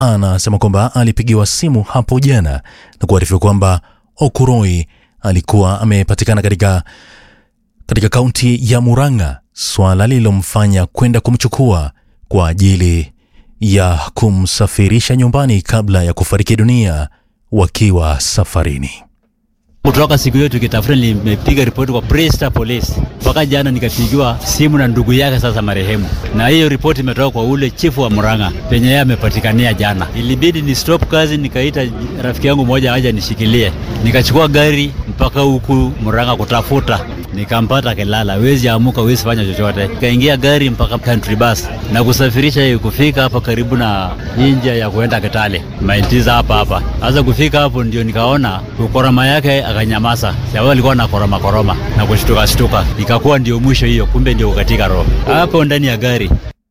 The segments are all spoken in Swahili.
anasema kwamba alipigiwa simu hapo jana na kuarifiwa kwamba Okuroi alikuwa amepatikana katika katika kaunti ya Murang'a, swala lililomfanya kwenda kumchukua kwa ajili ya kumsafirisha nyumbani kabla ya kufariki dunia wakiwa safarini. Kutoka siku hiyo tukitafuta, nimepiga ripoti kwa Presta Police mpaka jana nikapigiwa simu na ndugu yake sasa marehemu, na hiyo ripoti imetoka kwa ule chifu wa Murang'a penye yeye amepatikania jana. Ilibidi ni stop kazi, nikaita rafiki yangu mmoja aje nishikilie, nikachukua gari mpaka huku Murang'a kutafuta, nikampata kelala, wezi amuka, wezi fanya chochote. Nikaingia gari mpaka country bus na kusafirisha kufika hapa karibu na njia ya kuenda Kitale maintiza hapa hapa. Sasa kufika hapo ndio nikaona kukoroma yake akanyamaza, sababu alikuwa na koroma koroma na kushtuka shtuka, ikakuwa ndio mwisho hiyo, kumbe ndio katika roho hapo ndani ya gari.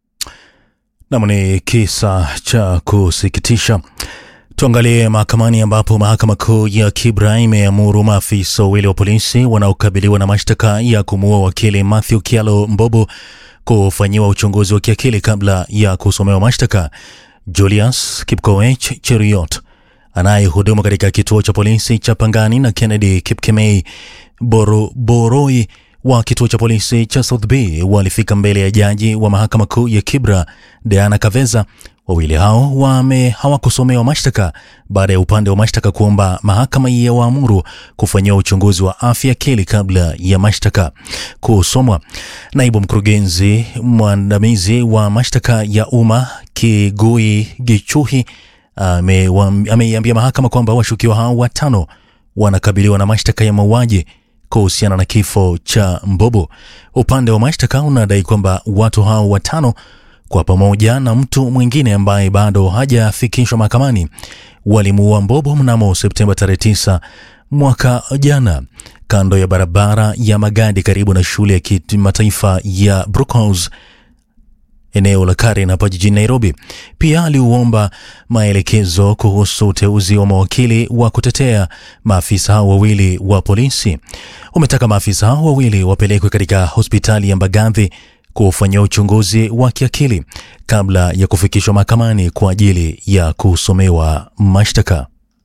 Nam, ni kisa cha kusikitisha. Tuangalie mahakamani ambapo mahakama kuu ya Kibra imeamuru maafisa wawili wa polisi wanaokabiliwa na mashtaka ya kumuua wakili Matthew Kialo Mbobo kufanyiwa uchunguzi wa kiakili kabla ya kusomewa mashtaka. Julius Kipkoech Cheriot anayehudumu katika kituo cha polisi cha Pangani na Kennedy Kipkemei Boro, Boroi wa kituo cha polisi cha South Bay walifika mbele ya jaji wa mahakama kuu ya Kibra Diana Kaveza. Wawili hao wame hawakusomewa mashtaka baada ya upande wa mashtaka kuomba mahakama ya waamuru kufanyiwa uchunguzi wa afya akili kabla ya mashtaka kusomwa. Naibu mkurugenzi mwandamizi wa mashtaka ya umma Kigui Gichuhi ameiambia mahakama kwamba washukiwa hao watano wanakabiliwa na mashtaka ya mauaji kuhusiana na kifo cha Mbobo. Upande wa mashtaka unadai kwamba watu hao watano kwa pamoja na mtu mwingine ambaye bado hajafikishwa mahakamani walimuua Mbobo mnamo Septemba tarehe 9 mwaka jana kando ya barabara ya Magadi karibu na shule ya kimataifa ya Brookhouse eneo la Karen hapa jijini Nairobi. Pia aliuomba maelekezo kuhusu uteuzi wa mawakili wa kutetea maafisa hao wawili wa polisi. Umetaka maafisa hao wawili wapelekwe katika hospitali ya Mbagathi kufanyia uchunguzi wa kiakili kabla ya kufikishwa mahakamani kwa ajili ya kusomewa mashtaka.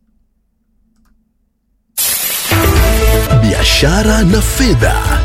Biashara na fedha.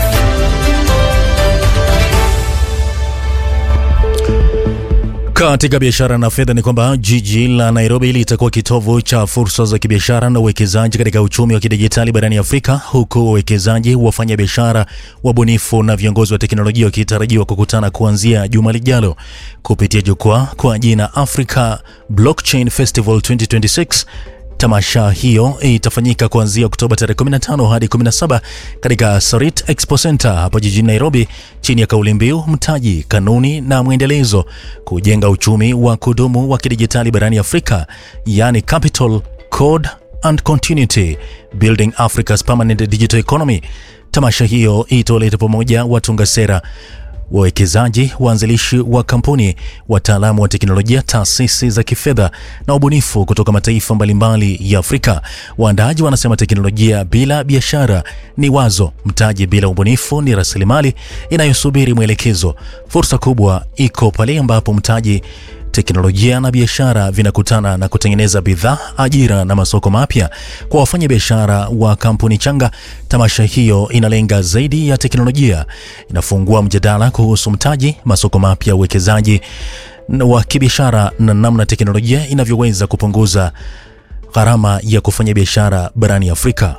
Katika biashara na fedha ni kwamba jiji la Nairobi litakuwa kitovu cha fursa za kibiashara na uwekezaji katika uchumi wa kidijitali barani Afrika, huku wawekezaji, wafanya biashara, wabunifu na viongozi wa teknolojia wakitarajiwa kukutana kuanzia juma lijalo kupitia jukwaa kwa jina Africa Blockchain Festival 2026. Tamasha hiyo itafanyika kuanzia Oktoba tarehe 15 hadi 17 katika Sarit Expo Center hapo jijini Nairobi, chini ya kauli mbiu mtaji, kanuni na mwendelezo, kujenga uchumi wa kudumu wa kidijitali barani Afrika, yani Capital Code and Continuity Building Africa's Permanent Digital Economy. Tamasha hiyo itoleta pamoja watunga sera wawekezaji, waanzilishi wa kampuni, wataalamu wa teknolojia, taasisi za kifedha na ubunifu kutoka mataifa mbalimbali ya Afrika. Waandaaji wanasema teknolojia bila biashara ni wazo, mtaji bila ubunifu ni rasilimali inayosubiri mwelekezo. Fursa kubwa iko pale ambapo mtaji teknolojia na biashara vinakutana na kutengeneza bidhaa, ajira na masoko mapya kwa wafanya biashara wa kampuni changa. Tamasha hiyo inalenga zaidi ya teknolojia, inafungua mjadala kuhusu mtaji, masoko mapya, uwekezaji wa kibiashara na namna teknolojia inavyoweza kupunguza gharama ya kufanya biashara barani Afrika.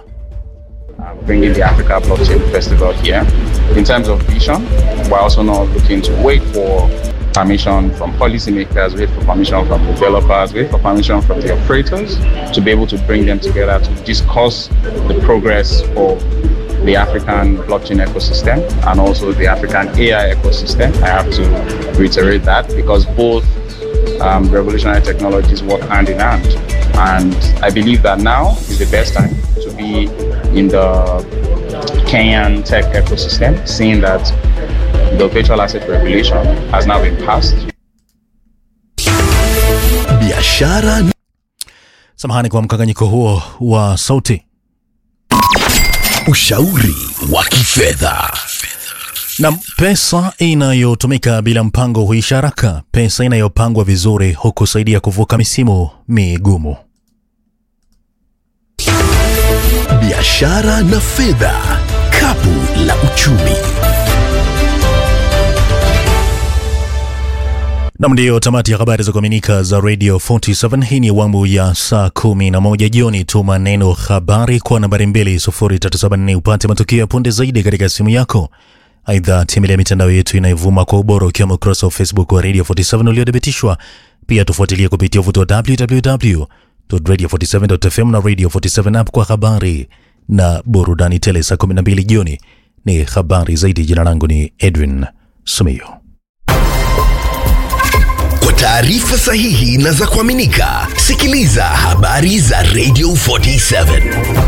uh, bringing the Africa Blockchain Festival here. In terms of vision, we're also not looking to wait for permission from policymakers, wait for permission from developers, wait for permission from the operators to be able to bring them together to discuss the progress of the African blockchain ecosystem and also the African AI ecosystem. I have to reiterate that because both um, revolutionary technologies work hand in hand. And I believe that now is the best time to be in the Kenyan tech ecosystem, seeing that the virtual asset regulation has now been passed. Biashara Samahani kwa mkanganyiko huo wa sauti. ushauri wa kifedha. Na pesa inayotumika bila mpango huisha haraka. Pesa inayopangwa vizuri hukusaidia kuvuka misimu migumu. biashara na fedha, kapu la uchumi. Nam, ndiyo tamati ya habari za kuaminika za Radio 47. Hii ni awamu ya saa 11 jioni. Tuma neno habari kwa nambari 20374 upate matukio ya punde zaidi katika simu yako. Aidha, tembelea mitandao yetu inayovuma kwa ubora ukiwemo ukurasa wa Facebook wa Radio 47 uliothibitishwa. Pia tufuatilie kupitia uvuto wa www.radio47.fm na Radio 47 app kwa habari na burudani tele. Saa 12 jioni ni habari zaidi. Jina langu ni Edwin Sumio. Kwa taarifa sahihi na za kuaminika, sikiliza habari za Radio 47.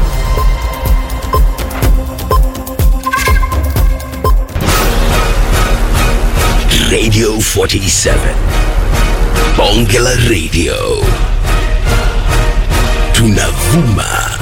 Radio 47. Bonge la Radio. Tunavuma